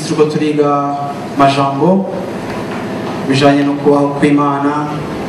minsi turiko turiga majambo bijanye no kubaho kw'imana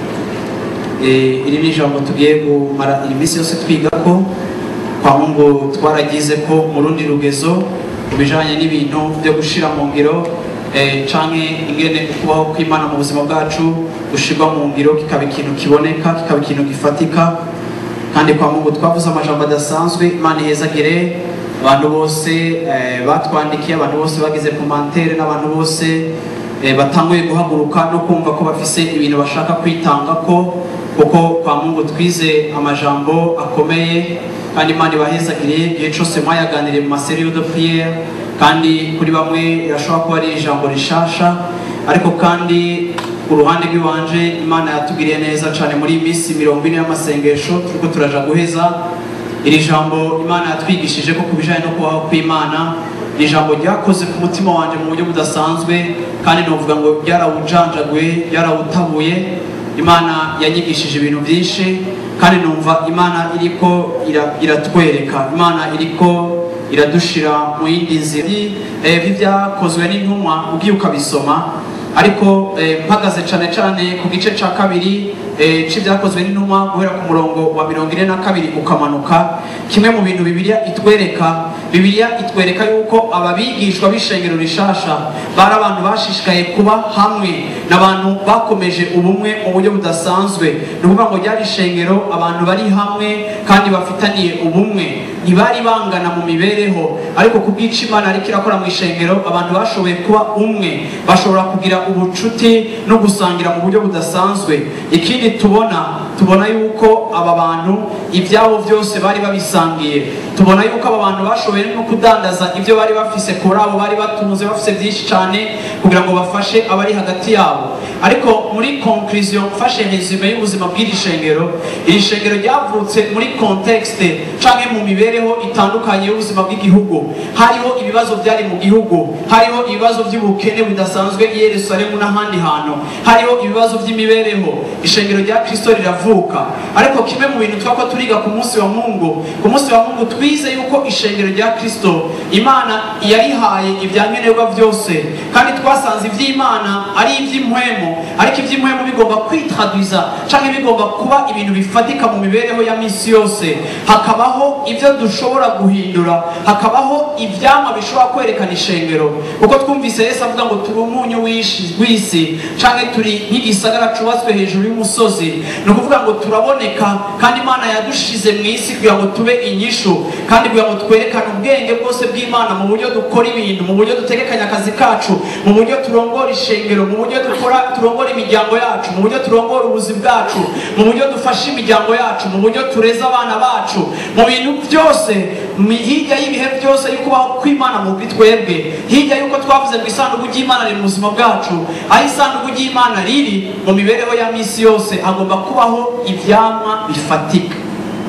Eh, iri ni ijambo tugiye kumara iri minsi yose twigako kwa mungu twaragize ko mu rundi rugezo ku bijanye n'ibintu byo gushira mu ngiro eh, canke ingene ukubaho kw'imana mu buzima bwacu gushirwa mu ngiro kikaba ikintu kiboneka kikaba ikintu gifatika kandi kwa mungu twavuze amajambo adasanzwe imana ihezagire abantu bose eh, batwandikiye abantu bose bagize komantere n'abantu bose eh, batanguye guhaguruka no kumva ko bafise ibintu bashaka kwitanga ko kuko kwa mungu twize amajambo akomeye kandi imana ibahezagire igihe cyose mwayaganiriye mu maseriyo de priere kandi kuri bamwe irashobora kuba ari ijambo rishasha ariko kandi uruhande rw'iwanje imana yatugiriye neza cyane muri iyi minsi mirongo ine y'amasengesho turiko turaja guheza iri jambo imana yatwigishije ko ku bijanye no kubaho kw'imana ni ijambo ryakoze ku mutima wanje mu buryo budasanzwe kandi novuga ngo ryarawujanjaguye ryarawutabuye imana yanyigishije ibintu byinshi kandi numva imana iriko ira- iratwereka imana iriko iradushira mu yindi nzira Eh, by'ibyakozwe n'intumwa ugiye ukabisoma ariko eh, mpagaze cyane cyane ku gice cya kabiri eh, c'ibyakozwe n'intumwa guhera ku murongo wa mirongo ine na kabiri ukamanuka kimwe mu bintu bibiliya itwereka bibiliya itwereka yuko ababigishwa b'ishengero rishasha bari abantu bashishikaye kuba hamwe n'abantu bakomeje ubumwe mu buryo budasanzwe ni ukuvuga ngo ryari ishengero abantu bari hamwe kandi bafitaniye ubumwe ntibari bangana mu mibereho ariko ku bw'icyo imana ariko irakora mu ishengero abantu bashoboye kuba umwe bashobora kugira ubucuti no gusangira mu buryo budasanzwe ikindi tubona tubona yuko aba bantu ibyabo byose bari babisangiye tubona yuko aba bantu bashoboye no kudandaza ibyo bari bafise kuri abo bari batunze bafise byinshi cyane kugira ngo bafashe abari hagati yabo ariko muri conclusion mfashe resume y'ubuzima bw'iri shengero iri shengero ryavutse muri contexte canke mu mibereho itandukanye y'ubuzima bw'igihugu hariho ibibazo byari mu gihugu hariho ibibazo by'ubukene budasanzwe i yerusalemu n'ahandi hantu hariho ibibazo by'imibereho ishengero rya kristo riravuka ariko kimwe mu bintu twako turiga ku munsi wa mungu ku munsi wa mungu twize yuko ishengero rya kristo imana yarihaye ibyankenerwa byose kandi twasanze iby'imana ari iby'impwemu ariko iby'impwemu bigomba kwitradwiza cyangwa bigomba kuba ibintu bifatika mu mibereho ya minsi yose hakabaho ibyo dushobora guhindura hakabaho ibyama bishobora kwerekana ishengero kuko twumvise yesu avuga ngo turi umunyu w'ishi- w'isi cyangwa turi nk'igisagara cyubatswe hejuru y'umusozi ni ukuvuga ngo turaboneka kandi imana yadushize mu isi kugira ngo tube inyishu kandi kugira ngo twerekane ubwenge bwose bw'imana mu buryo dukora ibintu mu buryo dutegekanya akazi kacu mu buryo turongora ishengero mu buryo dukora turongora imiryango yacu mu buryo turongora ubuzi bwacu mu buryo dufasha imiryango yacu mu buryo tureza abana bacu mu bintu byose mi- hirya y'ibihe byose y'ukubaho kw'imana mu bwi twebwe hirya y'uko twavuze ngo isanduku ry'imana riri mu buzima bwacu aho isanduku ry'imana riri mu mibereho ya minsi yose hagomba kubaho ivyamwa bifatika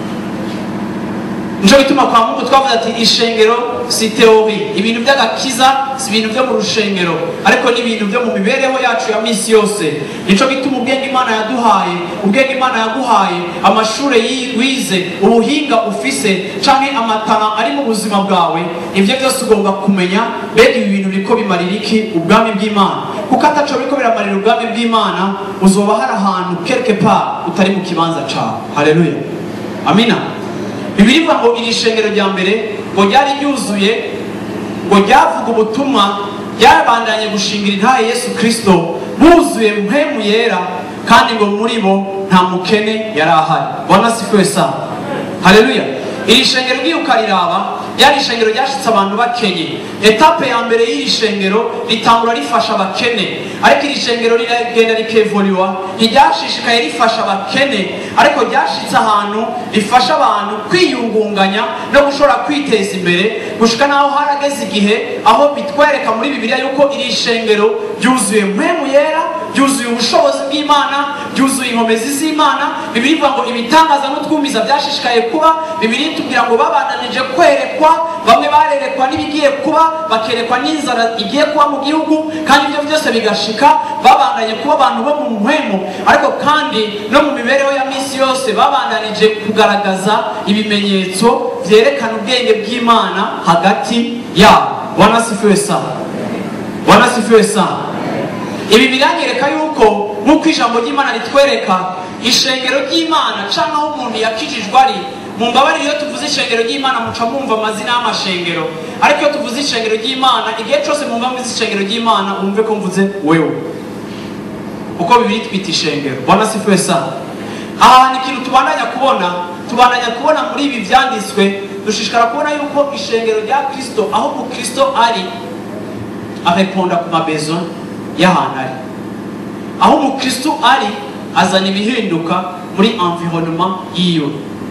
nico gituma kwa mungu twavuze ati ishengero si teori ibintu by'agakiza si ibintu byo mu rushengero ariko ni ibintu byo mu mibereho yacu ya minsi yose nico gituma ubwenge imana yaduhaye ubwenge imana yaguhaye amashure yi- wize ubuhinga ufise canke amatara ari mu buzima bwawe ibyo byose ugomba kumenya mbega ibi bintu biriko bimarira iki ubwami bw'imana kuko ataco biriko biramarira ubwami bw'imana uzoba hari ahantu quelque part utari mu kibanza cawe haleluya amina bibiri bivuga ngo iri shengero rya mbere ngo ryari ryuzuye ngo ryavuga ubutumwa ryabandanye gushingira intahe yesu kirisito buzuye mpemu yera kandi ngo muri bo nta mukene yari ahari bwana sifiwe sana haleluya iri shengero ugiye ukariraba ryari ishengero ryashitse abantu bakenye etape ya mbere y'iri shengero ritangura rifasha abakene ariko iri shengero riragenda rikevuriwa ntiryashishikaye rifasha abakene ariko ryashitse ahantu rifasha abantu kwiyungunganya no gushobora kwiteza imbere gushika naho harageze igihe aho bitwereka muri bibiliya yuko iri shengero ryuzuye mpemu yera ryuzuye ubushobozi bw'imana ryuzuye inkomezi z'imana bibiri ivuga ngo ibitangaza n'utwumiza byashishikaye kuba bibiri tubwira ngo babandanije kwerekwa bamwe barerekwa n'ibigiye kuba bakerekwa n'inzara igiye kuba mu gihugu kandi ibyo byose bigashika babandanye kuba abantu bo mu mpwemu ariko kandi no mu mibereho ya minsi yose babandanije kugaragaza ibimenyetso byerekana ubwenge bw'imana hagati yabo wanasifiwe sana wanasifiwe sana ibi biranyereka yuko nk'uko ijambo ry'imana ritwereka ishengero ry'imana cyangwa aho umuntu yakijijwe ari mu mbabare iyo tuvuze ishengero ry'imana muca mwumva amazina y'amashengero ariko iyo tuvuze ishengero ry'imana igihe cyose mwumva mvuze ishengero ry'imana wumve ko mvuze wewe kuko bibiri twita ishengero wanasifiwe sana aha hantu ikintu tubandanya kubona tubandanya kubona muri ibi byanditswe dushishikara kubona yuko ishengero rya kirisito aho umukristo ari areponda ku mabezo y'ahantu ari aho umukristo ari azana ibihinduka muri environnement yiwe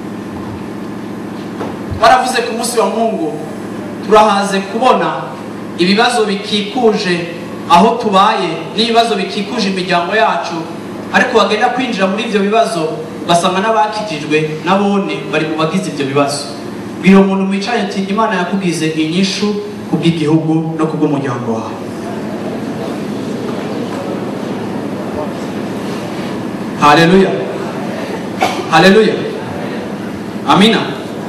baravuze ku munsi wa mungu turahaze kubona ibibazo bikikuje aho tubaye n'ibibazo bikikuje imiryango yacu ariko wagenda kwinjira muri ibyo bibazo ugasanga n'abakijijwe nabone bari mu bagize ibyo bibazo bwira umuntu mwicaye ati imana yakugize inyishu ku bw'igihugu no ku bw'umuryango wawe haleluya haleluya amina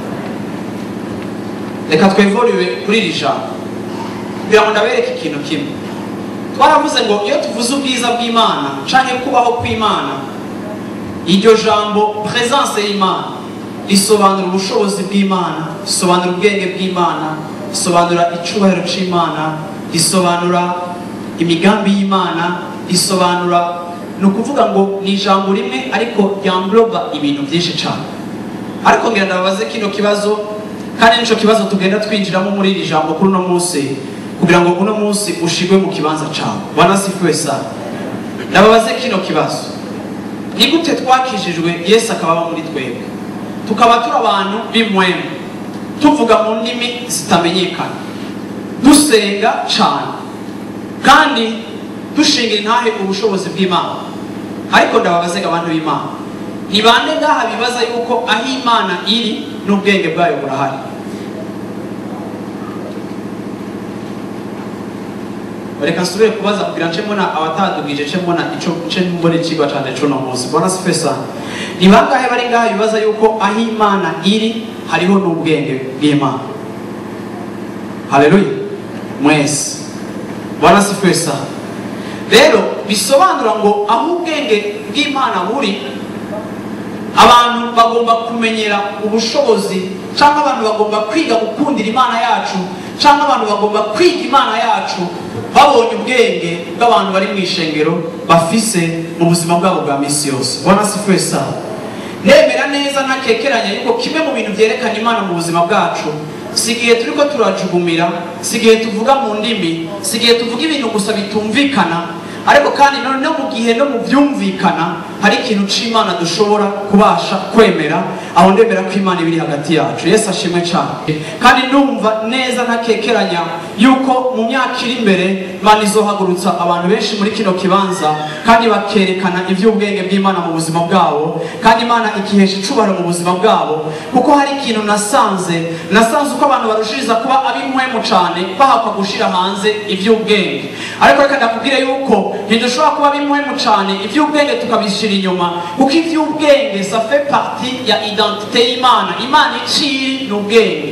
reka twevoriwe kuri iri jambo kugira ngo ndabereke ikintu kimwe twaravuze ngo iyo tuvuze ubwiza bw'imana canke kubaho kw'imana iryo jambo presence y'imana risobanura ubushobozi bw'imana risobanura ubwenge bw'imana risobanura icubahiro c'imana risobanura imigambi y'imana risobanura ni ukuvuga ngo ni ijambo rimwe ariko ryambroba ibintu byinshi cyane ariko ngira ndababaze kino kibazo kandi nico kibazo tugenda twinjiramo muri iri jambo kuri uno munsi kugira ngo uno munsi ushigwe mu kibanza cyawe wanasifiwe sana ndababaze kino kibazo ni gute twakijijwe yesu akaba aba muri twebwe tukaba turi abantu b'imwemu tuvuga mu ndimi zitamenyekana dusenga cyane kandi dushingira intahe ubushobozi bw'imana ariko ndababaze abantu b'imana ni bande ngaha bibaza yuko aho imana iri n'ubwenge bwayo burahari reka nsubire kubaza kugira nce mbona abatadugije nce mbona ico nce mbona ikigwa cane c'uno munsi bona sifesa ni bangahe bari ngaha bibaza yuko aho imana iri hariho n'ubwenge bw'imana haleluya mwese bona sifesa rero bisobanura ngo aho ubwenge bw'imana buri abantu bagomba kumenyera ubushobozi cyangwa abantu bagomba kwiga gukundira imana yacu cyangwa abantu bagomba kwiga imana yacu babonye ubwenge bw'abantu bari mu ishengero bafise mu buzima bwabo bwa minsi yose bona si twese nemera neza ntakekeranya yuko kimwe mu bintu byerekana imana mu buzima bwacu si igihe turi ko turajugumira si igihe tuvuga mu ndimi si igihe tuvuga ibintu gusa bitumvikana ariko kandi no mu gihe no mu byumvikana hari ikintu c'imana dushobora kubasha kwemera aho ndemera ko imana ibiri hagati yacu yesu ashimwe cyane kandi ndumva neza ntakekeranya yuko mu myaka iri imbere imana izohagurutsa abantu benshi muri kino kibanza kandi bakerekana iby'ubwenge bw'imana mu buzima bwabo kandi imana ikihesha icubahiro mu buzima bwabo kuko hari ikintu nasanze nasanze uko abantu barushiriza kuba ab'inkwemu cyane bahakwa gushira hanze iby'ubwenge ariko reka ndakubwire yuko ntidushobora kuba bimwemu cyane iby'ubwenge tukabishyira inyuma kuko iby'ubwenge ça fait partie ya identité y'imana imana iciri ni ubwenge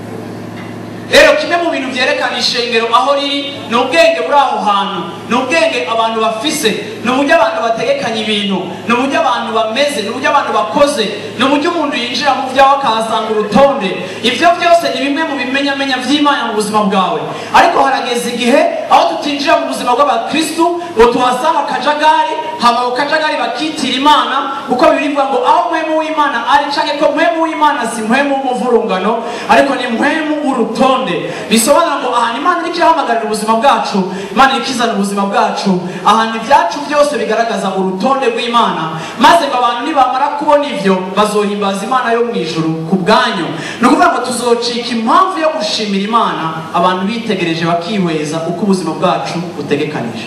rero kimwe mu bintu byerekana ishengero aho riri ni ubwenge buri aho hantu ni ubwenge abantu bafise ni uburyo abantu bategekanya ibintu ni uburyo abantu bameze ni uburyo abantu bakoze ni uburyo umuntu yinjira mu byawe akahasanga urutonde ibyo byose ni bimwe mu bimenyamenya by'imana mu buzima bwawe ariko harageze igihe aho tutinjira mu buzima bw'abakristu ngo tuhasanga akajagari hama ako kajagari bakitira imana kuko birivuga ngo aho mpwemu w'imana ari canke ko mpwemu w'imana si mpwemu w'umuvurungano ariko ni mpwemu w'urutonde bisobanura ngo ahantu imana iriko irahamagarira ubuzima bwacu imana iriko izana ubuzima bwacu ahantu ibyacu byose bigaragaza urutonde rw'imana maze ngo abantu nibamara kubona ivyo bazohimbaza imana yo mu ijuru ku bwanyu ni ukuvuga ngo tuzocika impamvu yo gushimira imana abantu bitegereje bakihweza uko ubuzima bwacu butegekanije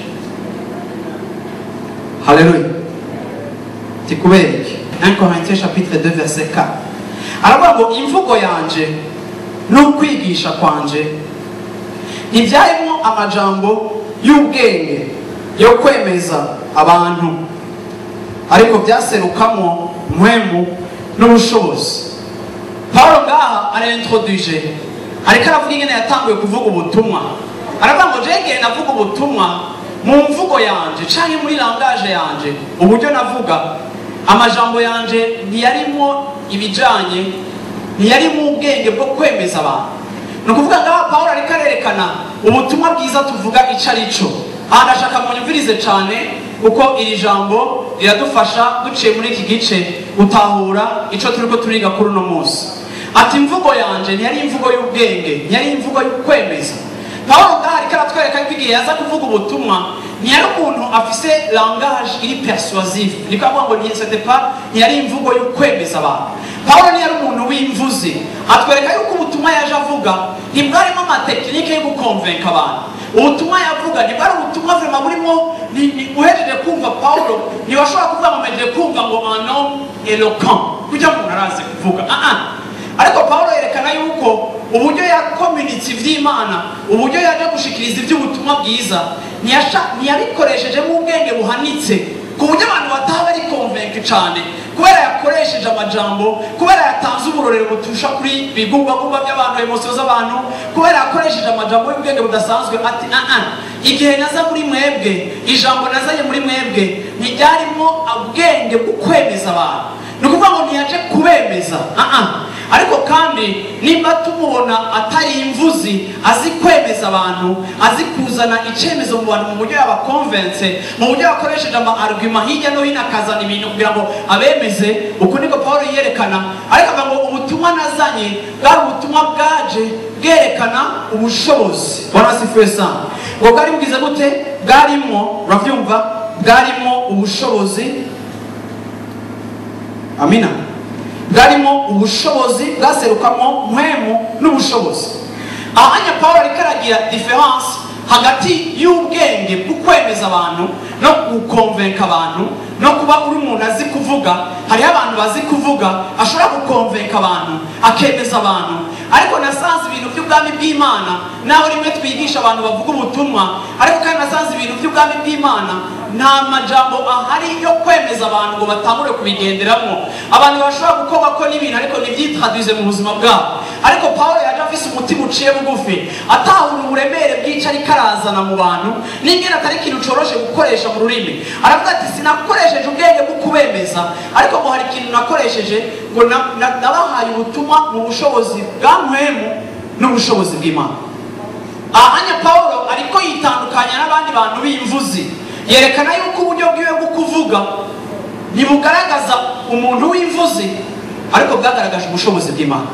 haleluya tikubera iki 1 Corinthiens chapitre 2 verset 4 aravuga ngo imvugo yanje n'ukwigisha kwanje ntibyarimo amajambo y'ubwenge yo kwemeza abantu ariko byaserukamo mpwemu n'ubushobozi paulo ngaha araintroduije ariko aravuga ingene yatanguye kuvuga ubutumwa aravuga ngo jege navuga ubutumwa mu mvugo yanje canke muri langaje yanje uburyo navuga amajambo yanje ntiyarimo ibijanye ntiyarimo ubwenge bwo kwemeza abantu ni ukuvuga ngaha pawulo ariko arerekana ubutumwa bwiza tuvuga ico ari cyo aha ndashaka munyumvirize cyane kuko iri jambo riradufasha duciye muri iki gice gutahura icyo turi ko turiga kuri uno munsi ati imvugo yanje ntiyari imvugo y'ubwenge ntiyari imvugo y'ukwemeza pawulo ngaha ariko aratwereka ko igihe yaza kuvuga ubutumwa ntiyari umuntu afise langage iri persuasive niko avuga ngo ntiyesete pa ntiyari imvugo y'ukwemeza abantu pawulo ntiyari umuntu w'imvuzi atwereka yuko ubutumwa yaje avuga ntibwarimo amatekinike yo gukonvenka abantu ubutumwa yavuga ntibwari ubutumwa vrema burimo uhejeje kumva pawulo ntiwashobora kuvuga ngo mejeje kumva ngo ano eloquent kujya umuntu arazi kuvuga ah ah ariko pawulo yerekana yuko uburyo yakominitse iby'imana uburyo yaje gushikiriza iby'ubutumwa bwiza ntiyabikoreshejemo ubwenge buhanitse ku buryo abantu bataba bari konvenke cyane kubera yakoresheje amajambo kubera yatanze uburorero butusha kuri bigumbagumba by'abantu emosiyo z'abantu kubera yakoresheje amajambo y'ubwenge budasanzwe ati aa igihe naza muri mwebwe ijambo nazanye muri mwebwe ntiryarimo ubwenge bwo kwemeza abantu ni ukuvuga ngo ntiyaje kubemeza aa ariko kandi nimba tumubona atari imvuzi azi kwemeza abantu azi kuzana icyemezo mu bantu mu buryo yabakonvense mu buryo yakoresheje ama arguma hirya no hino akazana ibintu kugira ngo abemeze uku niko paul yerekana ariko avuga ngo ubutumwa nazanye bwari ubutumwa bwaje bwerekana ubushobozi wanasifuye sana ngo bwari bugize gute bwarimo urabyumva bwarimo ubushobozi amina bwarimo ubushobozi bwaserukamo mpwemu n'ubushobozi ahanya paul ariko aragira diferanse hagati y'ubwenge bwo kwemeza abantu no gukonvenka abantu no kuba uri umuntu azi kuvuga hariho abantu bazi kuvuga ashobora gukonvenka abantu akemeza abantu ariko nasanze ibintu by'ubwami bw'imana naho rimwe twigisha abantu bavuga ubutumwa ariko kandi nasanze ibintu by'ubwami bw'imana nta majambo ahari yo kwemeza abantu ngo batangure kubigenderamo abantu bashobora gukorwa ko n'ibintu ariko ntibyitaduze mu buzima bwabo ariko paul yaje afise umutima uciye bugufi atahura uburemere bw'icyo ariko arazana mu bantu n'ingene atari ikintu coroshe gukoresha mu rurimi aravuga ati sinakoresheje ubwenge bwo kubemeza ariko ngo hari ikintu nakoresheje ngo nabahaye ubutumwa mu bushobozi bwa mpwemu n'ubushobozi bw'imana ahanya paul ariko yitandukanya n'abandi bantu b'imvuzi yerekana yuko uburyo bwiwe bwo kuvuga ntibugaragaza umuntu w'imvuzi ariko bwagaragaje ubushobozi bw'imana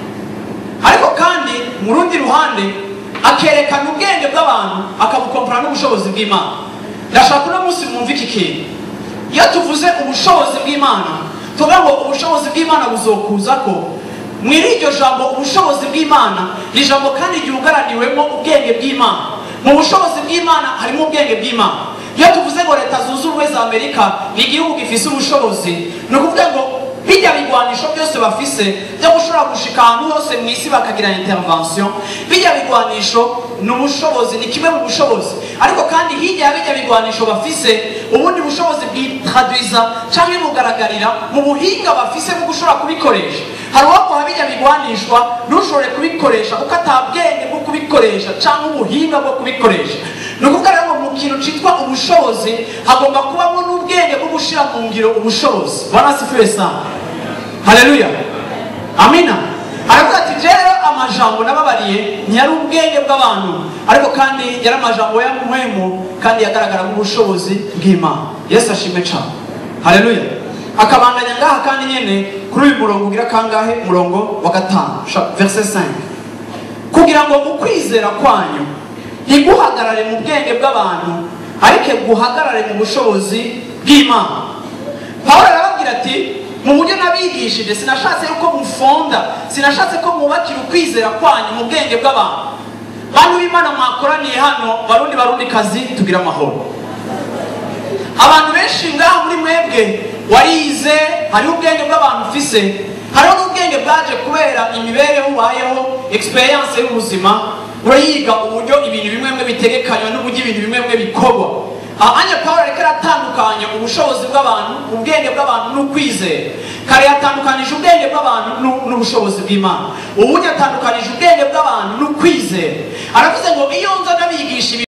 ariko kandi mu rundi ruhande akerekana ubwenge bw'abantu akabukompara n'ubushobozi bw'imana ndashaka uno munsi mwumva iki kintu iyo tuvuze ubushobozi bw'imana tuvuga ngo ubushobozi bw'imana buzokuza ko muri iryo jambo ubushobozi bw'imana ni ijambo kandi ryugaraniwemo ubwenge bw'imana mu bushobozi bw'imana harimo ubwenge bw'imana iyo tuvuze ngo leta zunze ubumwe za amerika ni igihugu gifise ubushobozi ni ukuvuga ngo bijya bigwanisho byose bafise byo gushobora gushika ahantu hose mu isi bakagira intervention bijya bigwanisho ni ubushobozi ni kimwe mu bushobozi ariko kandi hirya ya bijya bigwanisho bafise ubundi bushobozi bwitradwiza canke bugaragarira mu buhinga bafise bwo gushobora kubikoresha hari uwakoha bijya bigwanishwa ntushobore kubikoresha kuko atabwenge bwo kubikoresha canke ubuhinga bwo kubikoresha ni ukuvuga rero mu kintu cyitwa ubushobozi hagomba kubamo n'ubwenge bwo gushyira mu ngiro ubushobozi banasifuye sana haleluya amina aravuga ati rero amajambo nababariye ntiyari ubwenge bw'abantu ariko kandi yari amajambo ya muhemu kandi yagaragara nk'ubushobozi bw'imana yesu ashimwe cyane haleluya akabandanya ngaha kandi nyine kuri uyu murongo ugira kangahe umurongo wa gatanu verse 5 kugira ngo ukwizera kwanyu ntiguhagarare mu bwenge bw'abantu ariko guhagarare mu bushobozi bw'imana pawulo arababwira ati mu buryo nabigishije sinashatse yuko mufonda sinashatse ko mwubakira ukwizera kwanyu mu bwenge bw'abantu bantu b'imana mwakoraniye hano barundi barundi kazi tugira amahoro abantu benshi ngaha muri mwebwe warize hariho ubwenge bw'abantu ufise hariho n'ubwenge bwaje kubera imibereho ubayeho experience y'ubuzima urayiga uburyo ibintu bimwe bimwe bitegekanywa n'uburyo ibintu bimwe bimwe bikorwa ahanya paul ariko aratandukanya ubushobozi bw'abantu ubwenge bw'abantu n'ukwizera kare yatandukanije ubwenge bw'abantu n'ubushobozi bw'imana ubundi yatandukanije ubwenge bw'abantu n'ukwizera aravuze ngo iyo nza